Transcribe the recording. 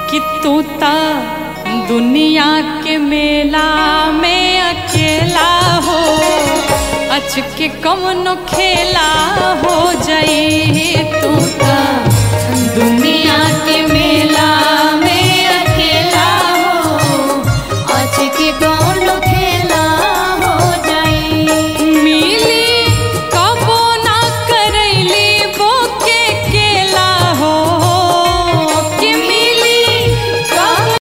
कि तू ता दुनिया के मेला में अकेला हो अच के कवनो खेला हो जाई तू ता दुनिया के मेला